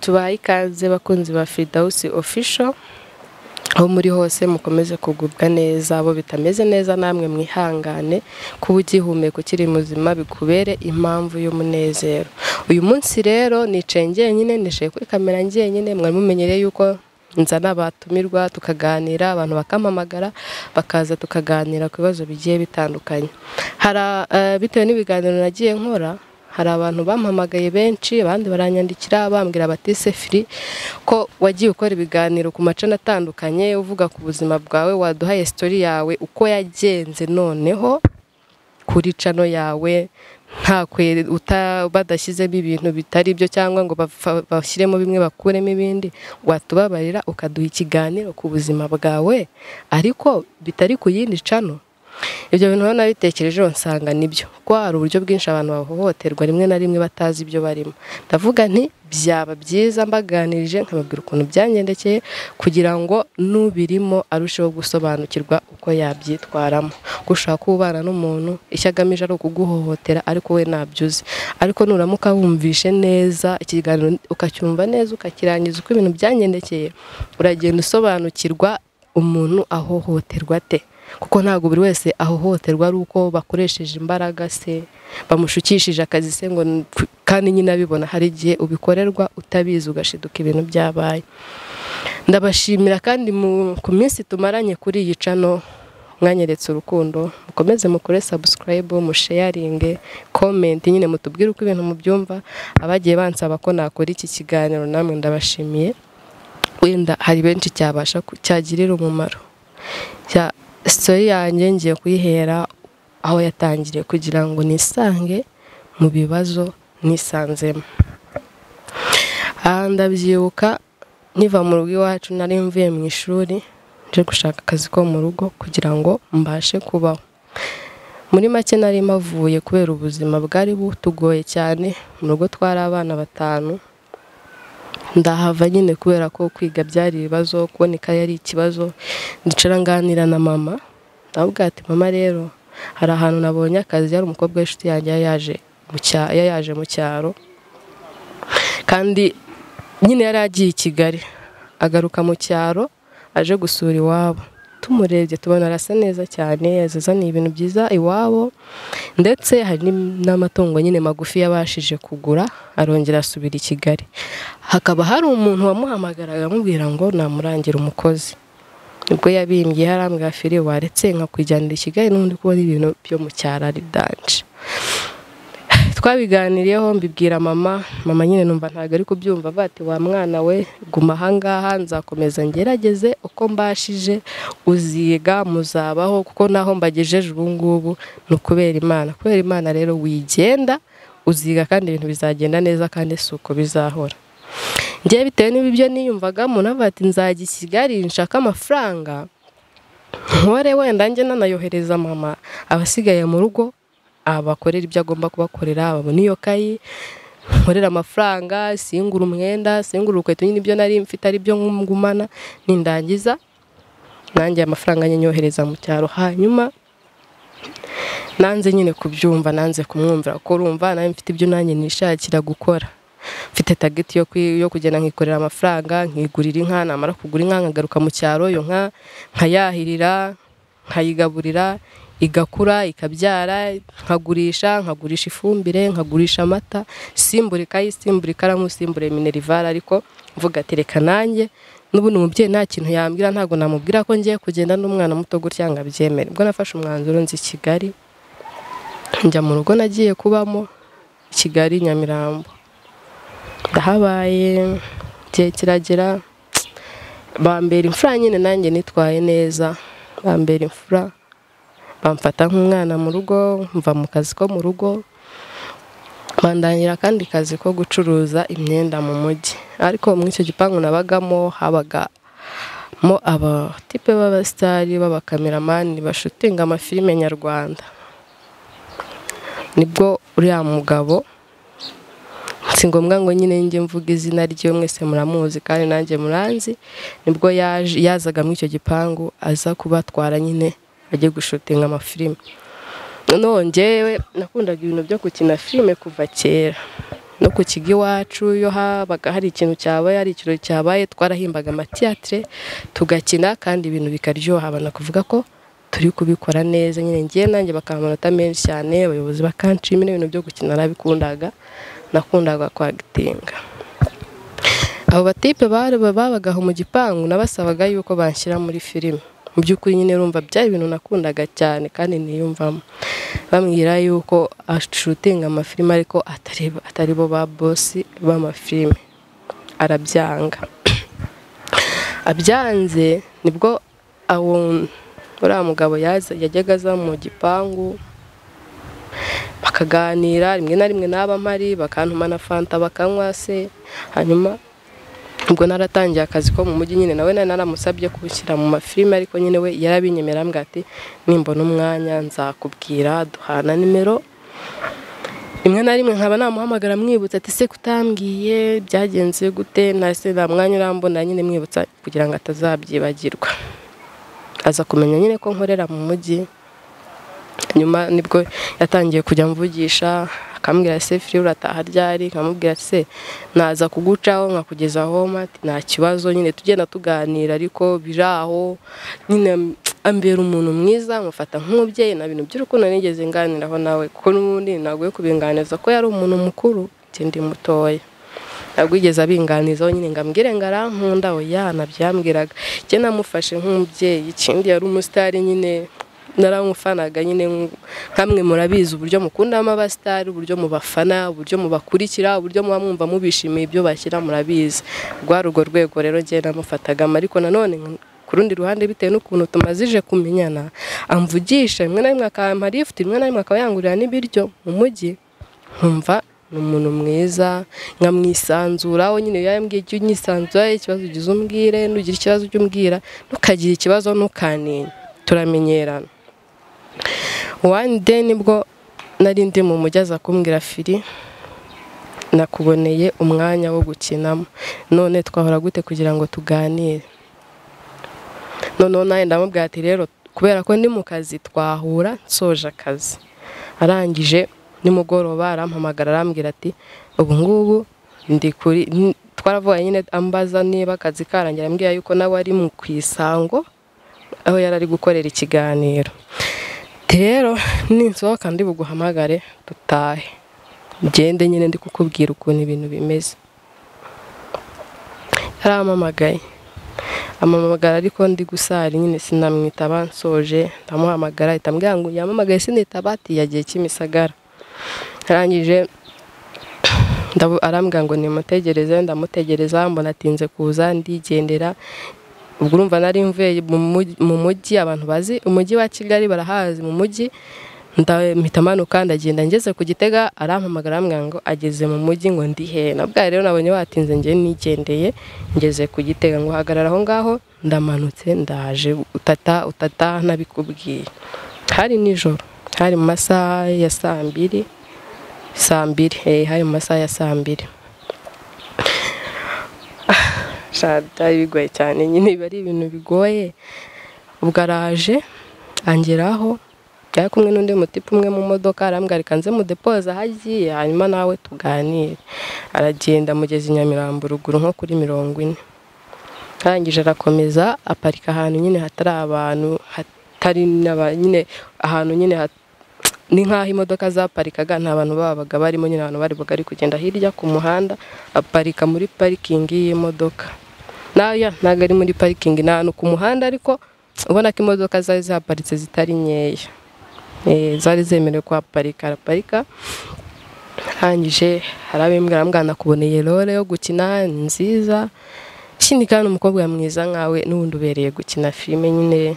tubaha ikaze bakunzi ba firidawusi ofisho aho muri hose mukomeze kugubwa neza abo bitameze neza namwe mwihangane kuba ugihumeka ukiri muzima bikubere impamvu y'umunezero uyu munsi rero nicaye njyenyine nishaye kuri kamera njyenyine mwari mumenyereye yuko nzana abatumirwa tukaganira abantu bakampamagara bakaza tukaganira ku bibazo bigiye bitandukanye hari eh, bitewe n'ibiganiro nagiye nkora hari abantu bampamagaye benshi abandi baranyandikira bambwira bati sefiri ko wagiye ukora ibiganiro ku macana atandukanye uvuga ku buzima bwawe waduhaye sitori yawe uko yagenze noneho kuri cano yawe nta kwe uta- badashyizemo ibintu bitari byo cyangwa ngo bapfa- bashyiremo bimwe bakuremo ibindi watubabarira ukaduha ikiganiro ku buzima bwawe ariko bitari ku yindi cano ibyo bintu rero nabitekerejeho nsanga nibyo kuko hari uburyo bwinshi abantu bahohoterwa rimwe na rimwe batazi ibyo barimo ndavuga nti byaba byiza mbaganirije nkababwira ukuntu byangendekeye kugira ngo n'ubirimo arusheho gusobanukirwa uko yabyitwaramo kuko ushobora kuba ubana n'umuntu icyo agamije ari ukuguhohotera ariko we ntabyuze ariko nuramuka wumvishe neza ikiganiro ukacyumva neza ukakirangiza uko ibintu byangendekeye uragenda usobanukirwa umuntu ahohoterwa ate kuko ntabwo buri wese ahohoterwa ari uko bakoresheje imbaraga se bamushukishije akazi se ngo n- kandi nyine abibona hari igihe ubikorerwa utabizi ugashiduka ibintu byabaye ndabashimira kandi mu- ku minsi tumaranye kuri iyi cano mwanyeretse urukundo mukomeze mukore sabusikarayibu musheyaringe komenti nyine mutubwire uko ibintu mubyumva abagiye bansaba ko nakora iki kiganiro namwe ndabashimiye wenda hari benshi cyabasha ku- cyagirira umumaro Ya- sitori yanjye ngiye kuyihera aho yatangiriye kugira ngo nisange mu bibazo nisanzemo aha ndabyibuka nkiva mu rugo iwacu nari mvuye mu ishuri nje gushaka akazi ko mu rugo kugira ngo mbashe kubaho muri make nari mavuye kubera ubuzima bwari butugoye cyane mu rugo twari abana batanu ndahava nyine kubera ko kwiga byari ibibazo kuboneka yari ikibazo ndicara nganira na mama ndamubwira ati mama rero hari ahantu nabonye akazi yari umukobwa w'inshuti yanjye yari yaje mu cya- yari yaje mu cyaro kandi nyine yari agiye i kigali agaruka mu cyaro aje gusura iwabo tumurebye tubona arasa neza cyane yazazaniye ibintu byiza iwabo ndetse hari n'im- n'amatungo nyine magufi yabashije kugura arongera asubira i kigali hakaba hari umuntu wamuhamagaraga amubwira ngo namurangira umukozi ubwo yabimbye yarambwira firi waretse nkakujyanira i kigali n'ubundi kubona ibintu byo mu cyaro ari danje twabiganiriyeho mbibwira mama mama nyine numva ntabwo ari kubyumva avuga ati wa mwana we guma ahangaha nzakomeza ngerageze uko mbashije uziga muzabaho kuko naho mbagejeje ubu ngubu ni ukubera imana kubera imana rero wigenda uziga kandi ibintu bizagenda neza kandi si uko bizahora njyewe bitewe n'ibyo niyumvagamo navuga ati nzajya i kigali nshaka amafaranga nkore wenda njye nanayohereza mama abasigaye mu rugo abakorera ibyo agomba kubakorera babona iyo kayi nkorera amafaranga singura umwenda singura urukweto nyine ibyo nari mfite ari byo ngumana nindangiza nanjye amafaranga njye nyohereza mu cyaro hanyuma nanze nyine kubyumva nanze kumwumvira kuko urumva nawe mfite ibyo nanjye nishakira gukora mfite tageti yo, kwi- yo kugenda nkikorera amafaranga nkigurira inka namara kugura inka nkagaruka mu cyaro iyo nka nkayahirira nkayigaburira igakura ikabyara nkagurisha nkagurisha ifumbire nkagurisha amata simbura ikayi simbura ikaramu simbura minerivare ariko mvuga ati reka nanjye n'ubundi umubyeyi nta kintu yambwira ntabwo namubwira ko ngiye kugenda n'umwana muto gutya ngo abyemere ubwo nafashe umwanzuro nzi i kigali njya mu rugo nagiye kubamo i kigali nyamirambo ndahabaye igihe kiragera bambera imfura nyine nanjye nitwaye neza bambera imfura bamfata nk'umwana mu rugo mva mu kazi ko mu rugo bandangira akandi kazi ko gucuruza imyenda mu mujyi ariko muri icyo gipangu nabagamo habagamo abatipe b'abasitari b'abakameramani bashutinga amafilime nyarwanda nibwo uriya mugabo si ngombwa ngo nyine njye mvuga izina rye mwese muramuzi kandi nanjye muranzi nibwo yaje- yazaga muri icyo gipangu aza kubatwara nyine ajye gushutinga amafilime noneho njyewe nakundaga ibintu byo gukina filime kuva kera no ku kigo iwacu iyo habaga hari ikintu cyabaye hari ikirori cyabaye twarahimbaga amatiyatire tugakina kandi ibintu bikaryoha banakuvuga ko turi kubikora neza nyine ngiye nanjye bakaba amanota menshi cyane abayobozi bakanshimira ibintu byo gukina narabikundaga nakundaga kwagitinga abo batipe babagaho mu gipangu nabasabaga yuko banshyira muri filime mu by'ukuri nyine urumva byari ibintu nakundaga cyane kandi niyumvamo bambwira yuko ashutinga amafilime ariko atari bo ba bosi b'amafilime arabyanga abyanze nibwo abo uriya mugabo yajyaga aza mu gipangu bakaganira rimwe na rimwe n'aba mpari bakantuma na fanta bakanywa se hanyuma ubwo naratangiye akazi ko mu mujyi nyine nawe naramusabye kubishyira mu mafilime ariko nyine we yarabinyemerera ambwira ati nimbona umwanya nzakubwira duhana nimero rimwe na rimwe nkaba namuhamagara mwibutsa ati se kutambwiye byagenze gute nase nta mwanya urambona nyine mwibutsa kugira ngo atazabyibagirwa aza kumenya nyine ko nkorera mu mujyi nyuma nibwo yatangiye kujya mvugisha akambwira se firi urataha ryari nkamubwira se naza kugucaho nkakugeza home ati nta kibazo nyine tugenda tuganira ariko biri aho nyine ambera umuntu mwiza mufata nk'umubyeyi na bintu by'urukundo nigeze nganiraho nawe kuko n'ubundi naguye kubinganiza ko yari umuntu mukuru ikindi mutoya ntabwo yigeze abinganizaho nyine ngo ambwire ngo arankunda oya nabyambwiraga njye namufashe nk'umubyeyi ikindi yari umusitari nyine naramufanaga nyine nkamwe murabizi uburyo mukundamo abasitari uburyo mubafana uburyo mubakurikira uburyo muba mwumva mubishimiye ibyo bashyira murabizi rwa urwo rwego rero njye namufatagamo ariko nanone ku rundi ruhande bitewe n'ukuntu tumazije kumenyana amvugisha rimwe na rimwe akampa lifuti rimwe na rimwe akaba yangurira n'ibiryo mu mujyi nkumva ni umuntu mwiza nkamwisanzuraho nyine iyo yambwiye icyo unyisanzuraho ikibazo ugize umbwire nugira ikibazo ujye umbwira ntukagire ikibazo ntukaninye turamenyerana wani de nibwo nari ndi mu mujyi aza kumbwira firi nakuboneye umwanya wo gukinamo none twahora gute kugira ngo tuganire noneho nawe ndamubwira ati rero kubera ko ndi mu kazi twahura nsoje akazi arangije nimugoroba arampamagara arambwira ati ubu ngubu ndi kuri twaravuye nyine ambaza niba akazi karangira ambwira yuko nawe ari mu ku isango aho yari ari gukorera ikiganiro rero ninsohoka ndi buguhamagare dutahe ngende nyine ndi kukubwira ukuntu ibintu bimeze yarampamagaye amamagara ariko ndi gusari nyine sinamwitaba nsoje ndamuhamagara ahita ambwira ngo yamamagaye sinitaba ati yagiye kimisagara arangije arambwira ngo nimutegereze ndamutegereza mbona atinze kuza ndigendera ubwo urumva nari mvuye mu mujyi abantu bazi umujyi wa kigali barahazi mu mujyi mpita amanuka ndagenda ngeze ku gitega arampamagara ngo ageze mu mujyi ngo ndihe nabwo rero nabonye watinze nge nigendeye ngeze ku gitega ngo hagarara aho ngaho ndamanutse ndaje utata utata nabikubwiye hari nijoro hari mu masaha ya saa mbiri saa mbiri hari mu masaha ya saa mbiri byari bigoye cyane nyine biba ari ibintu bigoye ubwo araje angeraho yari kumwe n'undi mutipe umwe mu modoka arambwarika nze mudepoza aho agiye hanyuma nawe tuganire aragenda amugeza i nyamirambo ruguru nko kuri mirongo ine arangije arakomeza aparika ahantu nyine hatari abantu hatari nyine ahantu nyine ni nk'aho imodoka zaparikaga nta bantu babaga barimo nyine abantu bari bugari kugenda hirya ku muhanda aparika muri parikingi y'imodoka naya ntabwo ari muri parikingi ni ahantu ku muhanda ariko ubona ko imodoka zari zaparitse zitari nkeya zari zemerewe kuhaparika araparika arangije hari abimbwira mbwana kuboneye role yo gukina nziza ikindi kandi umukobwa mwiza nkawe n'ubundi ubereye gukina filime nyine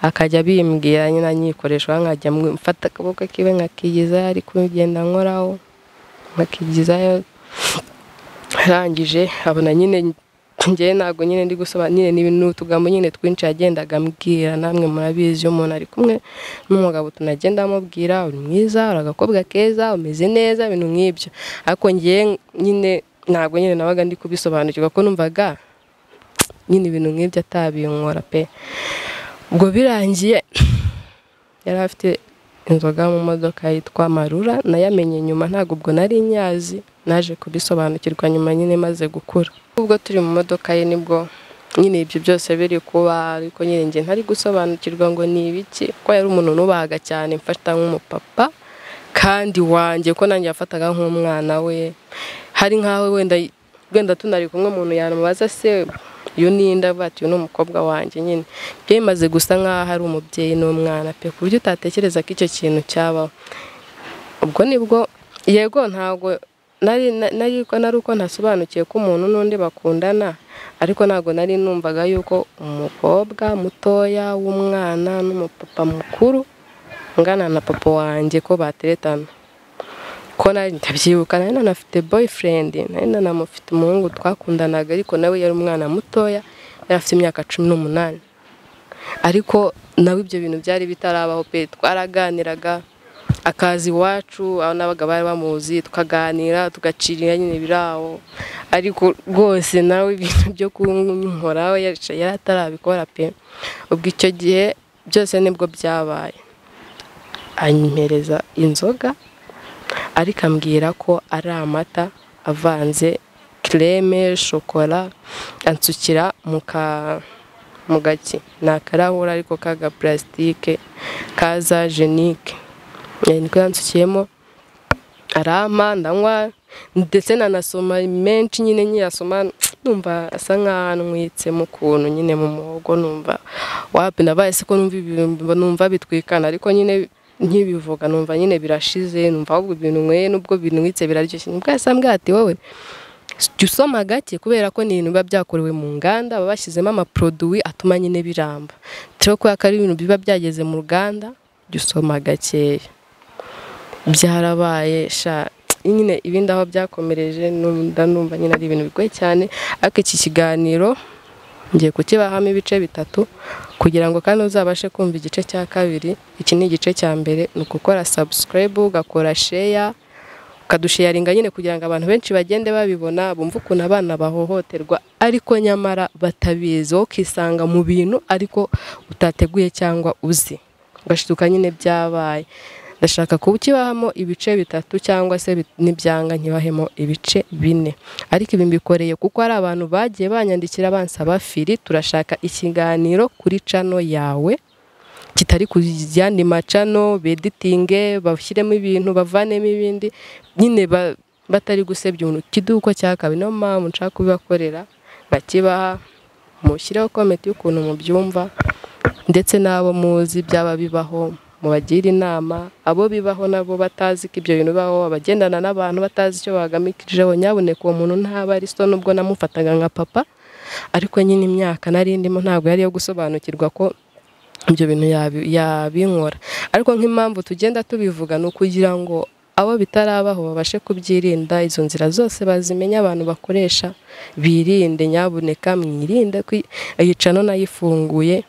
akajya bimbwira nyine anyikoresha nkajya mfata akaboko kiwe nkakigizayo ari kugenda nkoraho nkakigizayo arangije abona nyine ngewe ntabwo nyine ndi gusobanura nyine ni utugambo nyine twinshi yagendaga ambwira namwe murabizi iyo umuntu ari kumwe n'umugabo tunagenda amubwira uri mwiza uri agakobwa keza umeze neza ibintu nk'ibyo ariko ngewe nyine ntabwo nyine nabaga ndi kubisobanukirwa ko numvaga nyine ibintu nk'ibyo atabinkora pe ubwo birangiye yari afite inzoga mu modoka yitwa marura nayamenye nyuma ntabwo ubwo nari nyazi naje kubisobanukirwa nyuma nyine maze gukura ubwo turi mu modoka ye nibwo nyine ibyo byose biri kuba ariko nyine njye ntari gusobanukirwa ngo ni ibiki ko yari umuntu nubahaga cyane mfata nk'umupapa kandi wanjye ko nanjye yafataga nk'umwana we hari nk'aho wenda wenda tunari kumwe umuntu yamubaza se uyu ni indabo ati uyu ni umukobwa wanjye nyine byemaze gusa nk'aho ari umubyeyi n'umwana pe ku buryo utatekereza ko icyo kintu cyabaho ubwo nibwo yego ntabwo nari nari nari uko ntasobanukiwe ko umuntu n'undi bakundana ariko ntabwo nari numvaga yuko umukobwa mutoya w'umwana n'umupapa mukuru ungana na papa wanjye ko bateretana ko nari ntabyibuka nari nanafite boyfriend nari nanamufite umuhungu twakundanaga ariko nawe yari umwana mutoya yari afite imyaka cumi n'umunani ariko nawe ibyo bintu byari bitarabaho pe twaraganiraga akaza iwacu aho nabaga bari bamuzi tukaganira tugacirira nyine birawo ariko rwose nawe ibintu byo kunkoraho yari atarabikora pe ubwo icyo gihe byose nibwo byabaye anyohereza inzoga ariko ambwira ko ari amata avanze kireme shokora ansukira mu gaki ni akarahuri ariko kaga purasitike kaza jenike niko yansukiyemo arampa ndanywa ndetse nanasoma menshi nyine nyirasoma numva asa nk'aho anwitse mu kuntu nyine mu muhogo numva wapi nabaye se ko numva bitwikana ariko nyine nkibivuga numva nyine birashize numva ahubwo ibintu nweye nubwo binwitse biraryoshye nibwo yasambwe ati wowe jya usoma gake kubera ko ni ibintu biba byakorewe mu nganda baba bashyizemo amaproduwi atuma nyine biramba turiho kubera ko ari ibintu biba byageze mu ruganda jya usoma gakeya byarabaye sha nyine ibindi aho byakomereje ndanumva nyine ari ibintu bigoye cyane ariko iki kiganiro ngiye kukibahamo ibice bitatu kugira ngo kandi uzabashe kumva igice cya kabiri iki ni igice cya mbere ni ugukora sabusikarayibu ugakora sheya ukadusheyaringa nyine kugira ngo abantu benshi bagende babibona bumve ukuntu abana bahohoterwa ariko nyamara batabizi wowe ukisanga mu bintu ariko utateguye cyangwa uzi ugashiduka nyine byabaye ndashaka kukibahamo ibice bitatu cyangwa se n'ibyanga nkibahemo ibice bine ariko ibi mbikoreye kuko hari abantu bagiye banyandikira bansaba firi turashaka ikiganiro kuri cano yawe kitari ku yandi macano beditinge bashyiremo ibintu bavanemo ibindi nyine batari gusebya umuntu kiduko cyakabaye niyo mpamvu nshaka kubibakorera bakibaha mushyireho komenti y'ukuntu mubyumva ndetse n'abo muzi byaba bibaho mubagire inama abo bibaho nabo batazi ko ibyo bintu bibaho abagendana n'abantu batazi icyo bagamikirijeho nyaboneka uwo muntu ntaba ari so nubwo namufataga nka papa ariko nyine imyaka nari ndimo ntabwo yari iyo gusobanukirwa ko ibyo bintu yabinkora ariko nk'impamvu tugenda tubivuga ni ukugira ngo abo bitarabaho babashe kubyirinda izo nzira zose bazimenye abantu bakoresha birinde nyaboneka mwirinde yicano nayifunguye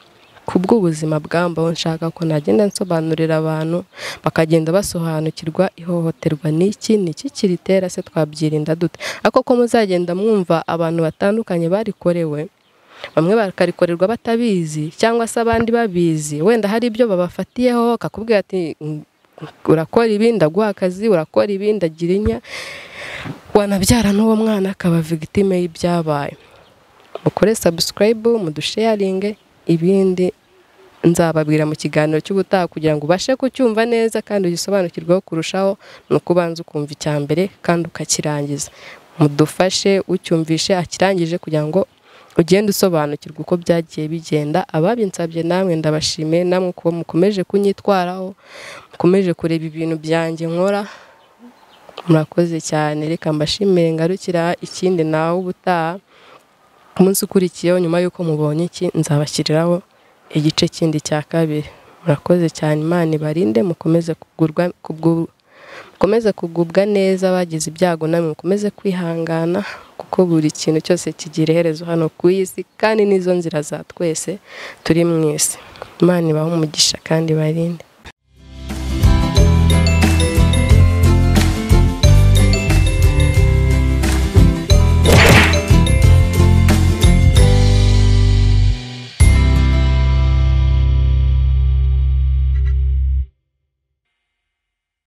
bw'ubuzima bwambaho nshaka ko nagenda nsobanurira abantu bakagenda basobanukirwa ihohoterwa n'iki n'iki kiritera se twabyirinda dute ariko ko muzagenda mwumva abantu batandukanye barikorewe bamwe bakarikorerwa batabizi cyangwa se abandi babizi wenda hari ibyo babafatiyeho kakubwira ati urakora ibi ndaguha akazi urakora ibi ndagira inya wanabyara n'uwo mwana akaba vigitime y'ibyabaye mukore sabusikarayibu mudusheyaringe ibindi nzababwira mu kiganiro cy'ubutaha kugira ngo ubashe kucyumva neza kandi ugisobanukirweho kurushaho ni uko ubanza ukumva icya mbere kandi ukakirangiza mudufashe ucyumvishe akirangije kugira ngo ugende usobanukirwa uko byagiye bigenda ababinsabye namwe ndabashimiye namwe uko mukomeje kunyitwaraho mukomeje kureba ibintu byanjye nkora murakoze cyane reka mbashimire ngarukira ikindi nawe ubutaha ku munsi ukurikiyeho nyuma y'uko mubonye iki nzabashyiriraho igice kindi cya kabiri murakoze cyane imana ibarinde mukomeze kugurwa mukomeze kugubwa neza bagize ibyago namwe mukomeze kwihangana kuko buri kintu cyose kigira iherezo hano ku isi kandi n'izo nzira za twese turi mu isi imana ibahe umugisha kandi ibarinde